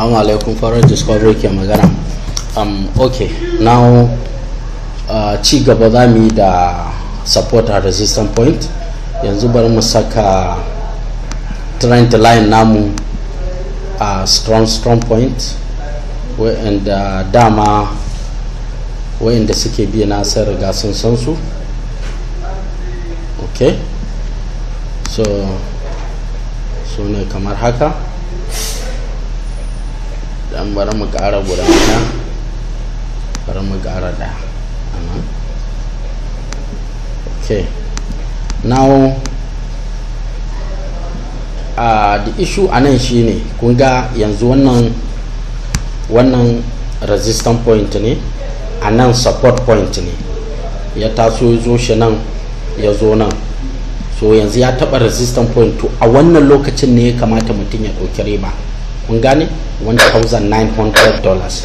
Assalamu alaikum Farar Discovery ke magana. Um, okay, now uh, ci gaba za mu yi da support a resistance point. Yanzu bari mu saka trend line namu a uh, strong strong point wa'anda dama wa'anda suke biya na sun riga sun san su. Okay, so su ne kamar haka. dan bari mu ƙara guda ɗaya bari mu ƙara ɗaya anan okay now uh, the issue a nan shine kun ga yanzu wannan wannan resistance point ne a nan support point ne ya taso ya zo shi nan ya zo nan so yanzu ya taɓa resistance point to a wannan lokacin ne ya kamata mutum ya ɗauki riba kun gane 1900 dollars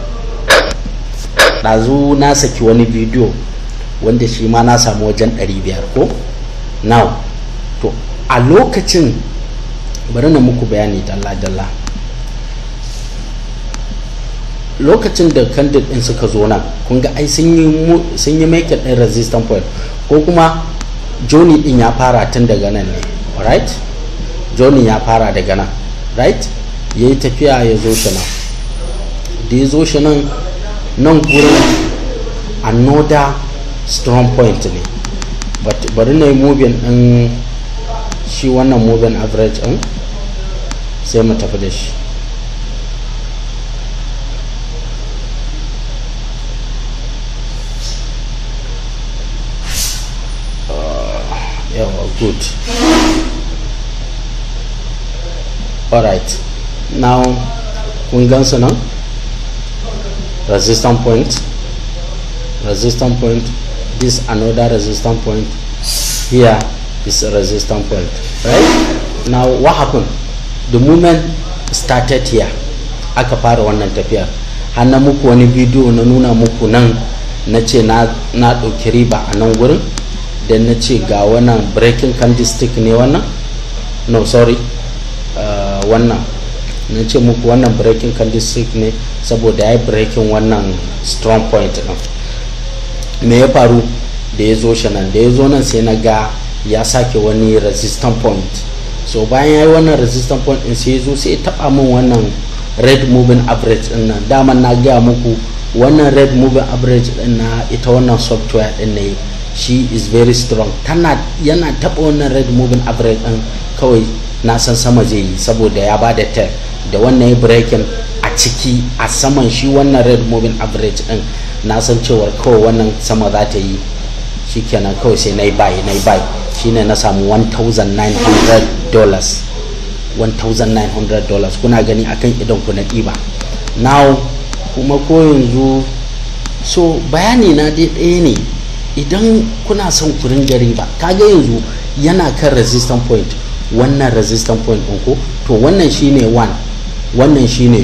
ɗazu na saki wani bidiyo wanda shi ma na samu wajen 500 ko now to a lokacin bari na muku bayani dalla-dalla lokacin da candid din suka zo nan kun ga ai sun yi make din resistance point ko kuma joni din ya fara tun daga nan ne right joni ya fara daga nan right ya yi tafiya ya zo shi nan da ya zo shi nan nan gurin another strong point ne bari na yi moving din shi wannan moving average din sai mu tafi da shi yawa good alright now kun gansu nan resistance point resistance point this another resistance point here is a resistance point right now what happened the moment started here aka fara wannan tafiyar har na muku wani bidiyo na nuna muku nan na ce na ɗauki riba a nan wurin da na ce ga wannan breaking candlestick ne wannan no sorry uh, wannan na ce muku wannan breaking candlestick ne saboda ya yi breaking wannan strong point din me ya faru da ya zo shi nan da ya zo nan sai na ga ya sake wani resistance point so bayan ya yi wannan resistance point din sai ya zo sai ya taba min wannan red moving average din nan daman na gaya muku wannan red moving average din na ita wannan software din ne shi is very strong tana yana taba wannan red moving average din kawai na san sama zai yi saboda ya ba da tel da wannan ya breaking a ciki a saman shi wannan red moving average din na san cewar kawai wannan sama za ta yi shikenan kawai sai na yi buy na yi buy shine na samu 1900 dollars 1900 dollars kuna gani akan idan ku na ɗiba now kuma ko yanzu so bayani na dai ɗaya ne idan kuna son ku ringa riba kaga yanzu yana kan resistance point wannan resistance point ɗin ko to wannan shine 1 wannan shine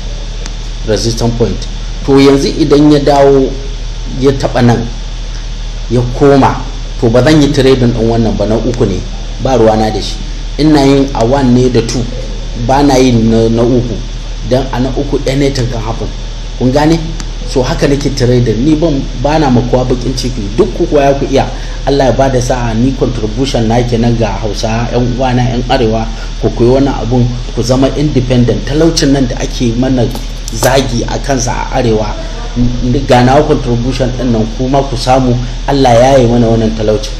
2 resistance point to yanzu idan ya dawo ya taba nan ya koma to ba zan yi trading ɗin wannan ba na uku ne ba ruwana da shi ina yin a 1 ne da 2 ba na yin na uku don a na uku anything can happen kun gane so haka nake trader ni ban bana makuwa bakin ciki duk ku ya ku iya Allah ya bada sa'a ni contribution na kenan ga Hausa yan uwana yan arewa ku koyi wani abun ku zama independent talaucin nan da ake mana zagi a kansa a arewa ga nawa contribution din nan kuma ku samu Allah ya yi mana wannan talaucin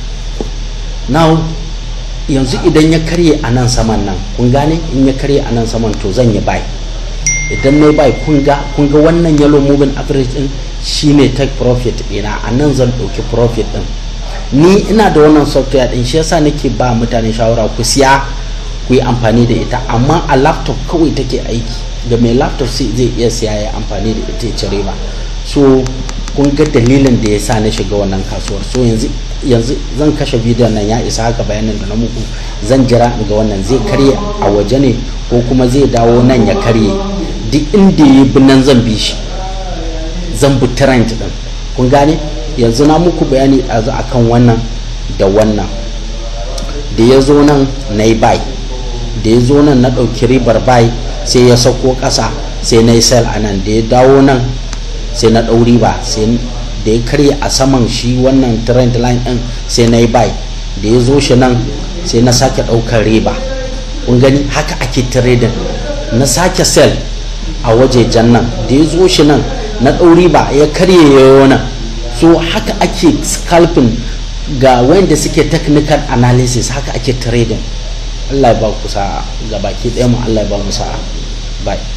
now yanzu idan ya karye a nan saman nan kun gane in ya karye a nan saman to zan yi bai idan na bai kun ga wannan yellow moving average din shine take profit ɗina a nan zan ɗauki profit din ni ina da wannan software din shi yasa nake ba mutane shawara ku siya ku yi amfani da ita amma a laptop kawai take aiki da mai laptop sai zai iya siya ya amfani da ita ya cire ba so kun ga dalilin da ya sa na shiga wannan kasuwar so yanzu yanzu zan kashe bidiyon nan ya isa haka bayanin da na muku zan jira in ga wannan zai karye a waje ne ko kuma zai dawo nan ya karye duk inda ya bi nan zan bi shi zan bi trend din kun gane yanzu na muku bayani a akan wannan da wannan da ya zo nan na yi buy da ya zo nan na ɗauki ribar buy sai ya sauko ƙasa sai na yi sell a nan da ya dawo nan sai na ɗauri ba sai da ya karya a saman shi wannan trend line ɗin sai na yi buy da ya zo shi nan sai na sake ɗaukar riba kun gani haka ake trading na sake sell a wajejen nan da ya zo shi nan na ɗauri ba ya karye yayo nan so haka ake scalping ga wanda suke technical analysis haka ake trading Allah ya ba ku sa'a ga baki ɗaya mu Allah ya ba mu sa'a bye